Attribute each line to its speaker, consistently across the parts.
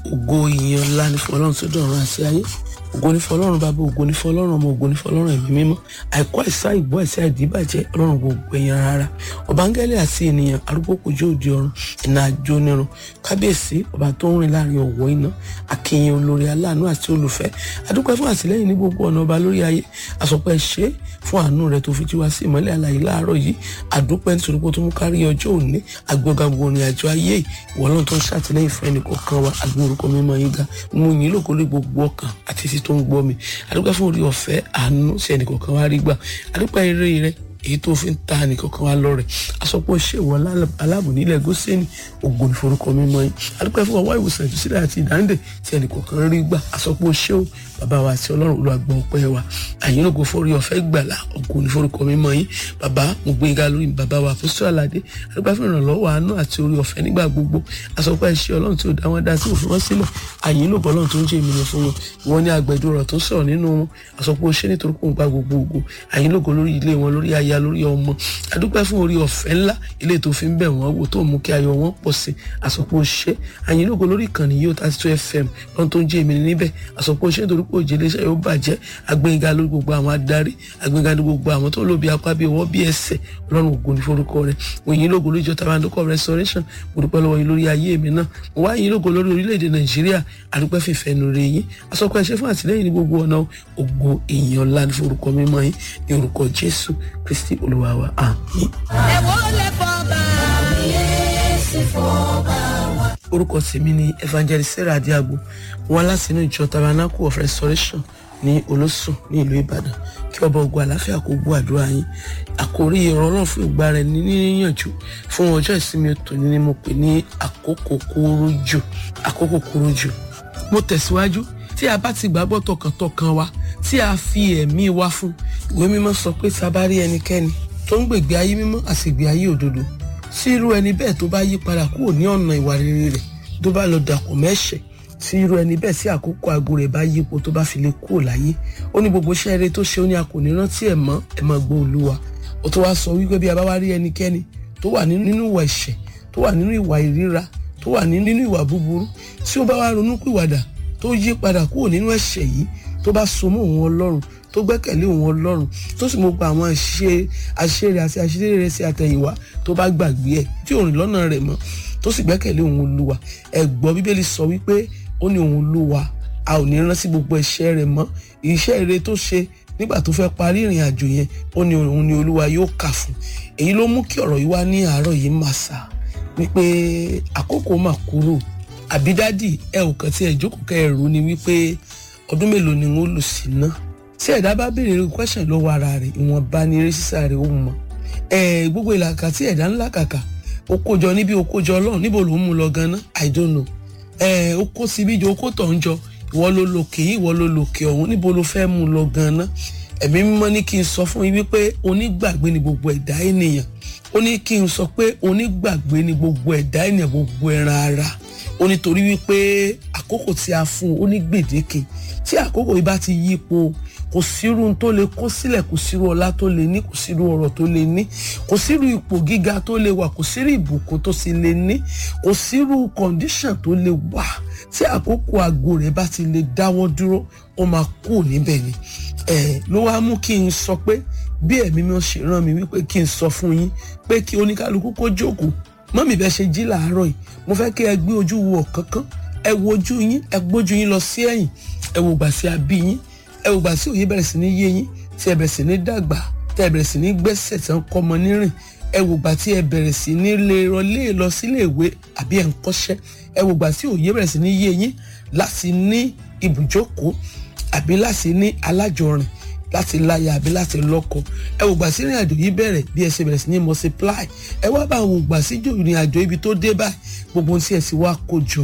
Speaker 1: ògo ìyìn ńlá ní fún ọlọ́run tó dọ̀run àti ayé ògo ní fún ọlọ́run bàbá ògo ní fún ọlọ́run ọmọ ògo ní fún ọlọ́run ẹ̀mí mímọ́ àìkú àìsá ìbú àìsá ìdíbàjẹ́ ọlọ́run gbogbo ẹ̀yàn rárá ọ̀bángẹ́lì àti ènìyàn arúgbó kòjó òde ọ̀run iná àjò nírun kábíyèsí ọba tó ń rìn láàrin ọ̀wọ́ iná akínyìn olórí aláàánú àti olùfẹ́ adúpẹ́ fún àtìlẹ́yìn ní gbogbo ọ̀nà ọba lórí ayé àsọpẹ́ ṣe fún àánú rẹ tó fi jí wá sí ìmọ́lẹ̀ àlàyé láàárọ̀ yìí àdúpẹ́ nítorí pé ó tún mú kárí ọjọ́ òní agbọ́gà gbogbo ìrìn àjò ayé ìwọ náà tó ń ṣàtìlẹ́yìn fún ẹnì kọ̀ọ̀kan wa àgbẹ̀ orúkọ mímọ́ yín ga mú yín lóko lé gbogbo ọkàn àti etí tó ń gbọ́ mi àdúpẹ́ fún orí ọ̀fẹ́ àánú sí ẹnì kọ̀ọ̀kan wa rí gbà àdúpẹ́ eré rẹ èyí tó fi ń ta nìkankan wa lọ rẹ asọpọ ṣèwọ aláàbò nílẹ̀ gósẹni ògo ní forúkọ mímọ́ yìí adúpẹ́ fún ọwọ́ ìwòsàn ìtúsílẹ̀ àti ìdáǹdè tí ẹnìkọ̀ọ̀kan rí gbà asọpọ ṣéwò bàbá wa àti Ọlọ́run olùwàgbọ ọpẹ́ wa àyínlógo forí ọ̀fẹ́ gbàlà ògo ní forúkọ mímọ́ yìí bàbá mo gbé ga lórí bàbá wa àpòsí àlàdé adúpẹ́ fún ìrànlọ́wọ́ àánú àti orí ọ̀fẹ́ nígbà gbogbo asọpọ ẹṣẹ Ọlọ́run tí ó dá wọn dá sí òfin wọn sílẹ̀ àyínlógo Ọlọ́run tó ń jẹ ìmìnira fún wọn ìwọ ní agbẹjọ́rò tó ń sọ̀rọ̀ nínú wọn asọpọ ṣẹ nítorí pé òun gba gbogbo ògo àyínlógo lórí ilé wọn lórí aya lórí ọmọ adúpẹ́ fún orí ọ̀fẹ́ ńlá ilé tó fi ń bẹ̀ wọ́n wò tó mú kí ayọ̀ wọn pọ̀ sí àsọpọ̀ ṣẹ́ àyìnlógo lórí ìkànnì yóò tá tó fm lọ́n tó ń jẹ́ èmi níbẹ̀ àsọpọ̀ ṣẹ́ nítorí pé òjì iléeṣẹ́ yóò bàjẹ́ agbẹ́ngà lórí gbogbo àwọn adarí agbẹ́ngà lórí gbogbo àwọn tó lóbi apá bí ọwọ́ bí ẹsẹ̀ ọlọ́run ògo ní forúkọ rẹ̀ mo yìn lógo lórí ìjọba àdókò restoration mo dúpẹ́ lọ́wọ́ yín lórí ayé mi náà mo wá yìn lógo lórí orílẹ̀-èdè nàìjíríà àdúpẹ́ fìfẹ́ nu rẹ̀ yín àsọpọ̀ ẹ̀ṣẹ́ fún àtìlẹ́yìn ní gbogbo ọ̀nà ògo èèyàn ńlá ní forúkọ mímọ́ yín ní orúkọ jésù kristi olúwa wa àmín.
Speaker 2: ẹ̀wọ́ lè fọ́ bá yéésì fọ́ bá wa.
Speaker 1: orúkọ tèmi ni evangelist sarah adiago wọn látinú ìjọ tabernacle of restoration ní olóṣùn ní ìlú ìbàdàn kí ọba ogun àlàáfíà kó gbọ́ àdúrà yín àkórí ọ̀rọ̀ ọlọ́run fún ìgbà rẹ̀ ní níyànjú fún ọjọ́ ìsinmi tòní ni mo pè ní àkókò kúrú jù àkókò kúrú jù mo tẹ̀síwájú tí a bá ti gbàgbọ́ tọkàntọkàn wa tí a fi ẹ̀mí wa fún ìwé mímọ́ sọ pé tí a bá rí ẹnikẹ́ni tó ń gbègbè ayé mímọ́ àti ìgbé ayé òdodo sí irú ẹni bẹ́ẹ̀ tó bá yí padà kúrò ní ọ̀nà ìwà rere rẹ̀ tó bá lọ dàpọ̀ mẹ́ṣẹ̀ tí irú ẹni bẹ́ẹ̀ sí àkókò aago rẹ̀ bá yípo tó bá fi lè kúrò láyé ó ní gbogbo iṣẹ́ eré tó ṣe ó ní a kò ní rántí ẹ̀ mọ́ ẹ̀ máa gbọ́ olúwa ó tó wá sọ wípé bí a bá wá rí ẹnikẹ́ni tó wà nínú ìwà ẹ̀ṣẹ̀ tó wà nínú ìwà ìríra tó wà nínú ìwà búburú tí ó bá wá ronú pìwàdà tó yí padà kúrò nínú ẹ̀ṣẹ̀ yìí tó bá so mọ́ òun ọlọ́run tó gbẹ́kẹ̀lé òun ọlọ́run tó sì mọ̀ gba àwọn àṣírí àti àṣírí rẹ̀ sí àtẹ̀yìnwá tó bá gbàgbé ẹ̀ tí òun lọ́nà rẹ̀ mọ́ tó sì gbẹ́kẹ̀lé òun olúwa ẹ gbọ́ bíbélì sọ wípé ó ní òun olúwa a ò ní rántí gbogbo ẹ̀ṣẹ̀ rẹ̀ mọ́ iṣẹ́ ire tó ṣe nígbà tó fẹ́ parí ìrìn àjò yẹn ó ní òun ni olúwa yóò kà fún èyí ló mú kí ọ̀rọ̀ yìí wá ní àárọ̀ yìí mà sá wípé àkókò mà kúrò àbí dádì ẹ ò kàn tí ẹ jókòó kẹ ẹ rò ní wípé ọdún mélòó ni wọn lò sí náà tí ẹ̀dá bá béèrè irú question lọ́wọ́ ara rẹ̀ ìwọ̀nba ni eré sísá rẹ̀ ó mọ̀ ẹ̀ gbogbo ìlàkà tí ẹ̀dá ńlá kàkà ó kójọ níbi ó kójọ ọlọ́run níbo ló ń mú lọ ganan i don't know ẹ̀ ó kó síbi jọ ó kó tọ̀ ń jọ ìwọ ló lòkè yìí ìwọ ló lòkè ọ̀hún níbo ló fẹ́ mú lọ ganan ẹ̀mí mímọ́ ní kí n sọ fún yín wípé onígbàgbé ni gbogbo ẹ̀dá ènìyàn ó ní kí n sọ pé onígbàgbé ni gbogbo ẹ̀dá ènìyàn gbogbo ẹran ara ó nítorí wípé àkókò tí a fún un ó ní gbèdéke tí àkókò yìí bá ti yípo kò sírú tó lè kó sílẹ̀ kò sírú ọlá tó lè ní kò sírú ọrọ̀ tó lè ní kò sírú ipò gíga tó lè wà kò sírú ìbùkún tó sì lè ní kò sírú kọ̀ǹdíṣàn tó lè wà tí àkókò àgbo rẹ̀ bá ti lè dáwọ́ dúró ó máa kú níbẹ̀ ni ẹ̀ ló wá mú kí n sọ pé bí ẹ̀mí mi ṣe rán mi wípé kí n sọ fún yín pé kí oníkálukú kó jókòó mọ́mì bẹ́ẹ̀ ṣe jí làárọ̀ yìí mo fẹ́ kí ẹ gbé ojú wo ọ̀kánkán ẹ wo ojú yín ẹ gbójú yín lọ sí ẹ̀yìn ẹ wò gbà sí abí yín ẹ wò gbà sí òye bẹ̀rẹ̀ sí ní yé yín tí ẹ bẹ̀rẹ̀ sí ní dàgbà tí ẹ bẹ̀rẹ̀ sí ní gbẹ́sẹ̀ tí wọ́n kọ́ ọmọ nírìn ẹ wò gbà tí ẹ bẹ̀rẹ̀ sí ní lè rọlé lọ sílé ìwé àbí ẹ̀ ń kọ́ṣẹ́ ẹ wò gbà tí òye bẹ̀rẹ̀ sí ní yé yín láti ní ibùjókòó àbí láti ní alájọrìn láti láya àbí láti lọ́kọ ẹ wò gbà sí ìrìn àjò yìí bẹ̀rẹ̀ bí ẹ ṣe bẹ̀rẹ̀ sí ní multiply ẹ wá bá wò gbà sí ìrìn àjò ibi tó dé báyìí gbogbo ohun tí ẹ sì wá kó jọ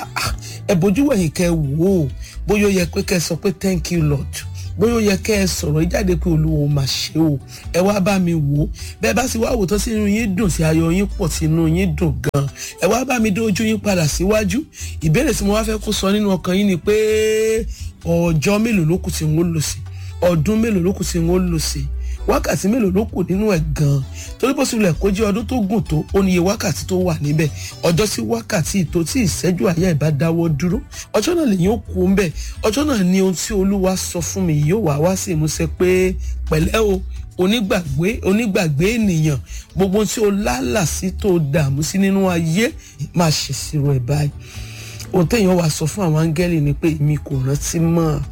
Speaker 1: ẹ bójú wẹ̀yìn kẹ́ wò ó bóyá ó yẹ pé kẹ́ sọ pé thank you lord bóyá ó yẹ kẹ́ ẹ sọ̀rọ̀ ìjáde pé olúwo mà ṣe o ẹ wá bá mi wò ó bẹ́ẹ̀ bá sì wá wò tó sí inú yín dùn sí ayọ̀ yín pọ̀ sí inú yín dùn gan ẹ wá bá mi dé ojú yín padà síwájú ìbéèrè tí mo wá fẹ́ kó sọ nínú ọkàn yín ni pé ọjọ́ mélòó ló kù tí n ó lò sí ọdún mélòó ló kù tí n ó lò sí wákàtí mélòó ló kù nínú ẹ̀ gan-an torí bó tilẹ̀ kó jẹ́ ọdún tó gùn tó ó níye wákàtí tó wà níbẹ̀ ọjọ́ sí wákàtí tó tí ìṣẹ́jú àyà ìbá dáwọ́ dúró ọjọ́ náà lèyìn ó kú ń bẹ̀ ọjọ́ náà ni ohun tí olúwa sọ fún mi yóò wá wá sí ìmúṣẹ pé pẹ̀lẹ́ o onígbàgbé onígbàgbé ènìyàn gbogbo tí o lálà sí tó dààmú sí nínú ayé máa ṣèṣirò ẹ̀ báyìí ohun téèyàn wá sọ fún àwọn áńgẹ́lì ni pé èmi kò rántí mọ́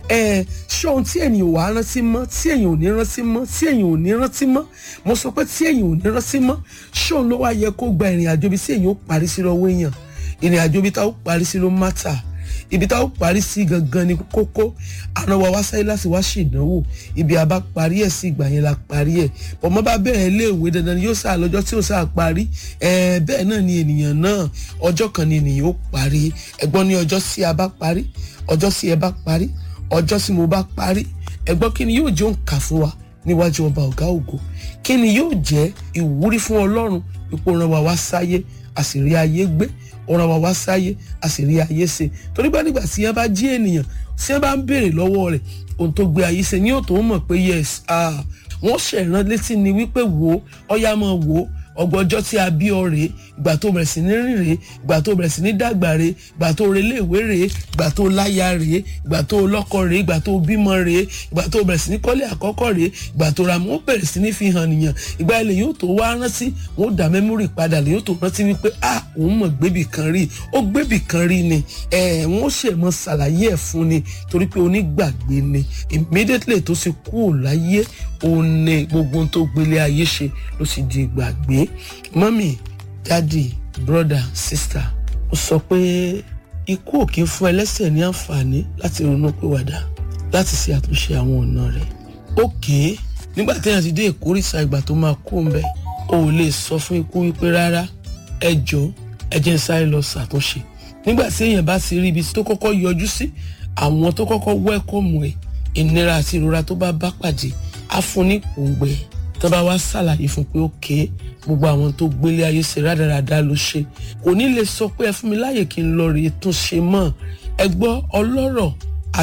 Speaker 1: ẹ ṣé ohun tí èyàn ò wá rántí mọ́ tí èyàn ò ní rántí mọ́ tí èyàn ò ní rántí mọ́ mo sọ pé tí èyàn ò ní rántí mọ́ ṣé òun ló wá yẹ kó gba ìrìn àjò ibi tí èyàn ó parí sí lọ́wọ́ èèyàn ìrìn àjò ibi tá ó parí sí ló mátà ibi tá ó parí sí gangan ni kókó àna wa wá sáyé láti wá ṣèdánwò ibi àbá parí ẹ̀ sí ìgbà yẹn la parí ẹ̀ bọ̀mọ́ bá bẹ̀rẹ̀ iléèwé dandan ni yóò sáà lọ́jọ́ tí ó sáà parí ẹ̀ bẹ́ẹ̀ náà ni ènìyàn náà ọjọ́ kan ni ènìyàn ó parí ẹ̀gbọ́n ní ọjọ́ tí a bá parí ọjọ́ tí ẹ bá parí ọjọ́ tí mo bá parí ẹ̀gbọ́n kí ni yóò jẹ́ òǹkà fún wa níwájú ọba ọ̀gá ògo kí ni yóò jẹ́ ìwúrí fún ọlọ́run ipò ràn wá wá sáyé àṣírí ayé gbé ọ̀ràn wá wá sáyé àṣírí ayé ṣe torí bá nígbà tí yẹn bá jí ènìyàn tí yẹn bá ń béèrè lọ́wọ́ rẹ̀ ohun tó gbé ayé ṣe ni yóò tó mọ̀ pé yes wọ́n ṣẹ̀ràn létí ni wípé wò ó ọ̀yá máa wò ó ọgbọ́njọ́ tí a bí ọ rèé ìgbà tó bẹ̀rẹ̀ sí ní rìn rèé ìgbà tó bẹ̀rẹ̀ sí ní dàgbà rèé ìgbà tó relé ìwé rèé ìgbà tó láya rèé ìgbà tó lọ́kọ rèé ìgbà tó bímọ rèé ìgbà tó bẹ̀rẹ̀ sí ní kọ́lé àkọ́kọ́ rèé ìgbà tó ra mọ́ bẹ̀rẹ̀ sí ní fi hàn nìyàn ìgbà ilẹ̀ yóò tó wá rántí wọn ó dá mẹ́mórì padà lè yóò tó rántí wípé a òun mọ̀ gbébì kan rí ó gbébì kan rí ni ẹ̀ wọ́n ṣe mọ́ ṣàlàyé ẹ̀ fún ni torí pé onígbàgbé ni immediately tó ti kú láyé òun ni gbogbo ohun tó gbélé ayé ṣe ló sì di ìgbàgbé mọ́mì dádì brother sister ó sọ pé ikú ò kí ń fún ẹlẹ́sẹ̀ ní àǹfààní láti ronú pìwàdà láti ṣe àtúnṣe àwọn ọ̀nà rẹ̀ òkè nígbà téèyàn ti dé ìkórìsà ìgbà tó máa kú ńbẹ o ò lè sọ fún ikú wípé rárá ẹ jọ̀ọ́ ẹ jẹ́ n sáré lọ ṣàtúnṣe nígbà tí èèyàn bá ti rí ibi tó kọ́kọ́ yọjú sí àwọn tó kọ́kọ́ wẹ́kọ̀mù ẹ̀ ìnira àti ìrora tó bá bá pàdé á fún ní òǹgbẹ tó bá wá ṣàlàyé fún pé òkè gbogbo àwọn tó gbélé ayé ṣe rádaràda ló ṣe kò ní lè sọ pé ẹ fún mi láàyè kí n lọ rèé tún ṣe mọ́ ẹ gbọ́ ọlọ́rọ̀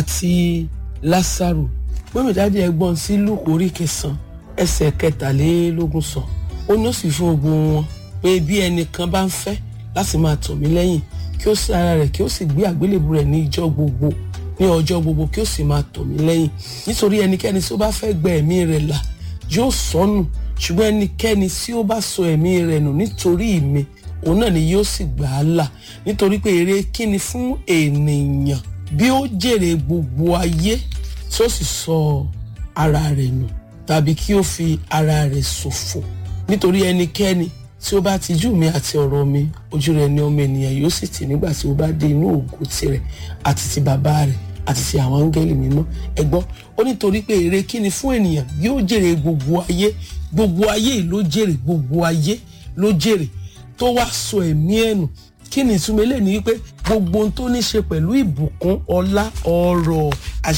Speaker 1: àti lásàrò gbọ́mìdáde ẹgbọ́n sí lùkù orí kẹsàn-án ẹsẹ̀ kẹtàlélógún sọ ó ní ó sì fún gbogbo wọn pé bí ẹnìkan bá ń fẹ́ láti máa tọ̀ mí lẹ́yìn kí ó sì ara rẹ̀ kí ó sì gbé àgbélébù rẹ̀ ní ìjọ́ gbogbo ní ọjọ́ gbogbo kí ó sì máa tọ̀ mí lẹ́yìn nítorí ẹnikẹ́ni tí ó bá fẹ́ gbẹ ẹ̀mí rẹ̀ là yóò sọnù ṣùgbọ́n ẹnikẹ́ni tí ó bá sọ ẹ̀mí rẹ̀ nù nítorí mi òun náà ni yóò sì gbà á là nítorí pé èrè kíni fún ènìyàn bí ó jèrè gbogbo ayé tí ó sì sọ ara rẹ̀ nù tàbí kí ó fi ara rẹ̀ ṣòfò nítorí ẹnikẹ́ni tí ó bá tijú mi àti ọ̀rọ̀ mi ojú rẹ̀ ni ọmọ ènìyàn yóò sì tì nígbà tí ó bá dé inú ògo tirẹ̀ àti ti bàbá rẹ̀ àti ti àwọn áńgẹ́lì mímọ́ ẹ gbọ́ ó nítorí pé èrè kí ni fún ènìyàn yóò jèrè gbogbo ayé gbogbo ayé yìí ló jèrè gbogbo ayé ló jèrè tó wá sọ ẹ̀mí ẹ̀ nù kí ni ìtumọ̀ eléyìí ni wípé gbogbo ohun tó ní ṣe pẹ̀lú ìbùkún ọlá ọrọ̀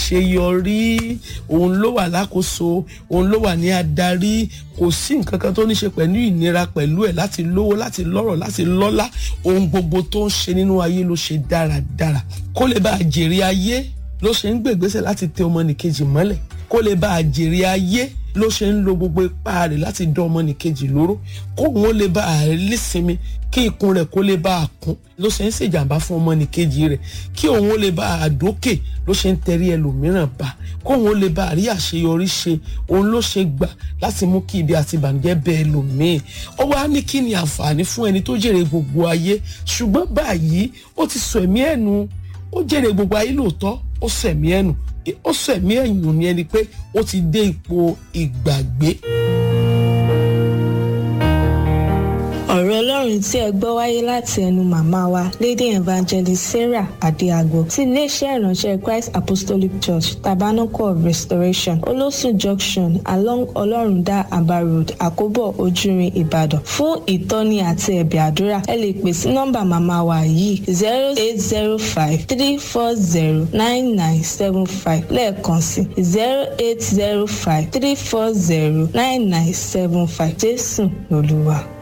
Speaker 1: àṣeyọrí òun ló wà lákòóso òun ló wà ní adarí kò sí nǹkan kan tó ní ṣe pẹ̀lú ìnira pẹ̀lú ẹ̀ láti lówó láti lọ́rọ̀ láti lọ́lá ohun gbogbo tó ń ṣe nínú ayé ló ṣe dáradára kó lè bá a jèrè ayé ló ṣe ń gbègbèsè láti tẹ ọmọnìkejì mọ́lẹ̀ kó lè bá a jèrè ayé ló ṣe ń lo gbogbo ipá rẹ̀ láti dán ọmọnìkejì lóró kóun ó lè bá a lísinmi kí ikùn rẹ̀ kó lè bá a kún ló ṣe ń ṣèjàmbá fún ọmọnìkejì rẹ̀ kí òun ó lè bá a dókè ló ṣe ń tẹrí ẹlòmíràn bá kóun ó lè bá a rí àṣeyọrí ṣe òun ló ṣe gbà láti mú kí ibi àti ìbànújẹ́ bẹ ẹlòmíín ó wá ní kí ni àǹfààní fún ẹni tó jèrè gbogbo ayé ṣùgbọ́n báyìí ó ti sọ ẹ̀mí ẹ̀nu ó jèrè gbogbo ayé lóòótọ́ ó sọ ẹ̀mí ẹ̀nu ó sọ ẹ̀mí ẹ̀yìn ní ẹni pé ó ti dé ipò ìgbàgbé.
Speaker 3: ọ̀rọ̀ ọlọ́run tí ẹ gbọ́ wáyé láti ẹnu màmá wa lady evangelist sarah adéagbo ti iléeṣẹ́ ìránṣẹ́ christ apostolic church tabernacle of restoration olósùn junction along ọlọ́rundá aba road àkóbọ̀ ojúrin ìbàdàn fún ìtọ́ni àti ẹ̀bẹ̀ àdúrà ẹ lè pè sí nọ́mbà màmá wa yìí zero eight zero five three four zero nine nine seven five lẹ́ẹ̀kan sí zero eight zero five three four zero nine nine seven five jésù lolúwa.